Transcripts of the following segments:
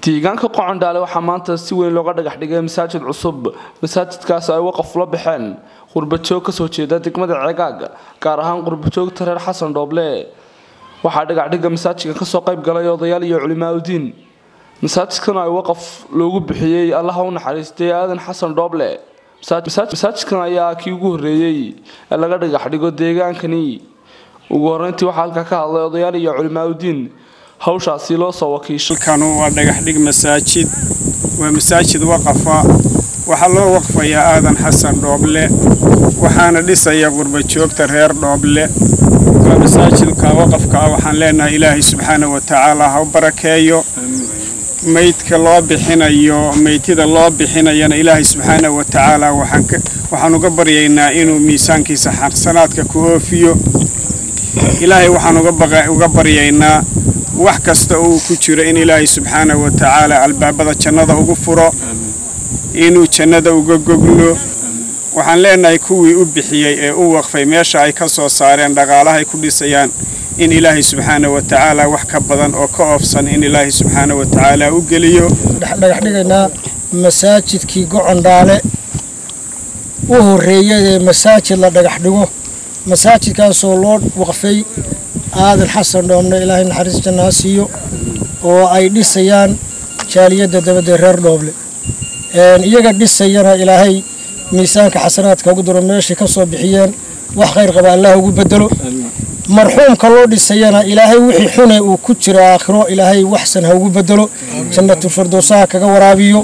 deegaanka qocondhaale waxaa maanta si weyn looga dhagax dhigay masaajid cusub masaajidkaas ay waqaf la baxeen qurbajoog kasoo jeeda degmada ceegaag gaar ahaan qurbajoogta reer xasan dhooble waxaa dhagaxdhiga masaajidka kasoo qayb galay odayaal iyo culimaauddiin masaajidkan ay waqaf loogu bixiyey allaha u naxariistay aadan xasan dhooble masaajidkan ayaa kii ugu horreeyey ee laga dhagax dhigo deegaankani ugu horeyntii waxaa halkaa ka hadlay odayaal iyo culimaauddiin hawshaasi loo soo wakiishay halkanu waa dhagaxdhig masaajid waa masaajid waqafa waxaa loo waqfayaa aadan xasan dhooble waxaana dhisaya qurbajoogta reer dhooble waa masaajidka waqafka ah waxaan leenahay ilaahay subxaana wa tacaala ha u barakeeyo meydka loo bixinayo meydtida loo bixinayana ilaahay subxaana wa tacaala waxaan uga baryaynaa inuu miisaankiisa xasanaadka ku oofiyo ilaahay waxaan uga baryaynaa wax kasta uu ku jiro in ilaahay subxaana wa tacaala albaabada jannada ugu furo inuu jannada uga goglo waxaan leenahay kuwii u bixiyey ee u waqfay meesha ay ka soo saareen dhaqaalahay ku dhisayaan in ilaahay subxaana wa tacaala wax ka badan oo ka oofsan in ilaahay subxaana wa tacaala u geliyo dhagaxdhigaynaa masaajidkii gocondhaale u horreeyay ee masaajid la dhagax dhigo masaajidkaasoo loo waqfay aadan xasan dhoomne ilaahay naxariis jannaha siiyo oo ay dhisayaan jaaliyadda dabadee reer dhooble iyaga dhisayana ilaahay miisaanka xasanaadka ugu daro meeshay ka soo bixiyeen wax khayr qaba allah ugu bedelo marxuumka loo dhisayana ilaahay wixii xune uu ku jiro aakhiro ilaahay waxsan ha ugu bedelo jannatul firdowsaha kaga waraabiyo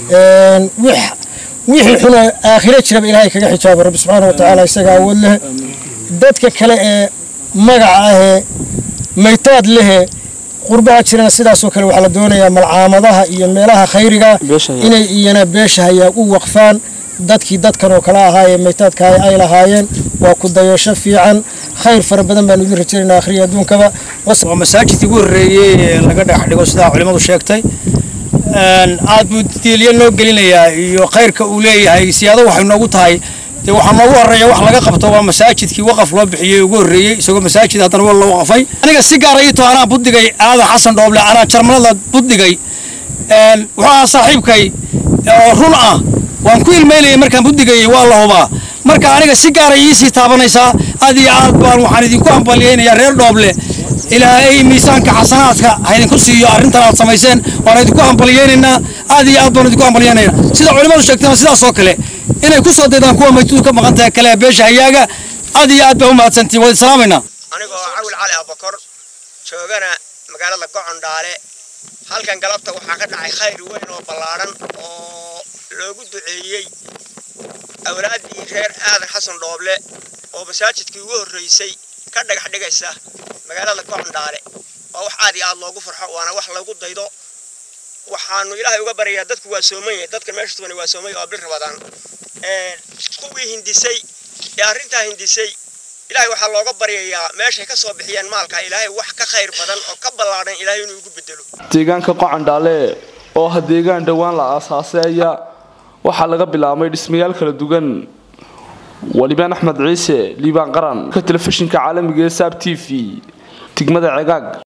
wixii xune aakhiro jiraba ilaahay kaga xijaabo rabbi subxaana wa tacaala isaga awood leh dadka kale ee magaca ahee maytaad lehe qurbaha jirana sidaasoo kale waxaa la doonayaa malcaamadaha iyo meelaha khayriga inay iyana beesha hayaa u waqfaan dadkii dadkan oo kale ahaayee maytaadka ay lahaayeen waa ku dayasho fiican khayr fara badan baanu idin rajaynaynaa akhriya adduunkaba waa masaajidkii ugu horreeyey ee laga dhagax dhigo sidaa culimmadu sheegtay aad buu diilyo noo gelinayaa iyo khayrka uu leeyahay siyaado waxay noogu tahay dee waxaa noogu horreeya wax laga qabto waa masaajidkii waqaf loo bixiyey ugu horreeyey isagoo masaajid haddana waa loo waqfay aniga si gaara ii too anaa buddigay aadan xasan dhooble anaa jarmalada buddigay wuxuu ahaa saaxiibkay oo run ah waan ku ilmeynayay markaan buddigayay waa la hubaa marka aniga si gaaray iisii taabanaysaa aad iyo aad baan waxaan idinku hambalyaynayaa reer dhooble ilaahay miisaanka xasanaadka ha idinku siiyo arrintan aad samayseen waan idinku hambalyaynaynaa aad iyo aad baan idinku hambalyaynaynaa sida culimmadu sheegtayna sidaas oo kale inay ku soo daydaan kuwa maytudu ka maqan tahay kale beesha hayaaga aad iyo aad baa u mahadsantiin waa islaamaynaa anigoo cawil cali abakor joogana magaalada gocondhaale halkan galabta waxaa ka dhacay khayr weyn oo ballaadhan oo loogu duceeyey awlaaddii reer aadan xasan dhooble oo masaajidkii ugu horraysay ka dhagax dhigaysa magaalada gocondhaale waa wax aad iyo aad loogu farxo waana wax lagu daydo waxaanu ilaahay uga baryayaa dadku waa soomanya dadka meesha tuban waa soomanya oo bil rabadaan kuwii hindisay ee arrintaa hindisay ilaahay waxaa looga baryayaa meeshay ka soo bixiyeen maalka ilaahay wax ka khayr badan oo ka ballaadhan ilaahay inuu ugu bedelo deegaanka qocondhaale oo ah deegaan dhowaan la aasaasay ayaa waxaa laga bilaabmay dhismayaal kala duwan walibaan axmed ciise liibaan qaran ka telefishinka caalamiga ee saab t v degmada cegaag